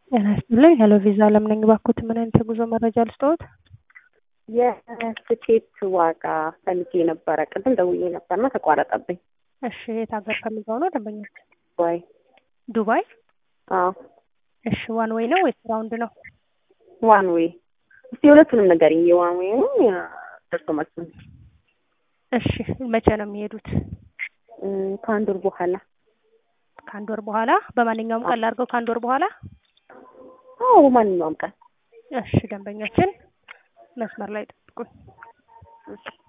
ጤና ይስጥልኝ ሄሎ ቪዛ አለም ነኝ። እባክዎት ምን አይነት የጉዞ መረጃ ልስጥዎት? የትኬት ዋጋ ፈልጌ ነበረ። ቅድም ደውዬ ነበርና ተቋረጠብኝ። እሺ የት ሀገር ፈልገው ነው ደንበኞች? ወይ ዱባይ። አዎ እሺ ዋን ዌይ ነው ወይስ ራውንድ ነው? ዋን ዌይ። እስቲ የሁለቱንም ንገሪኝ። የዋን ዌይም ደርሶ መልሱን። እሺ መቼ ነው የሚሄዱት? እም፣ ከአንድ ወር በኋላ። ከአንድ ወር በኋላ። በማንኛውም ቀን ላድርገው ከአንድ ወር በኋላ? አዎ በማንኛውም ቀን። እሺ ደንበኛችን መስመር ላይ ጠብቁኝ። እሺ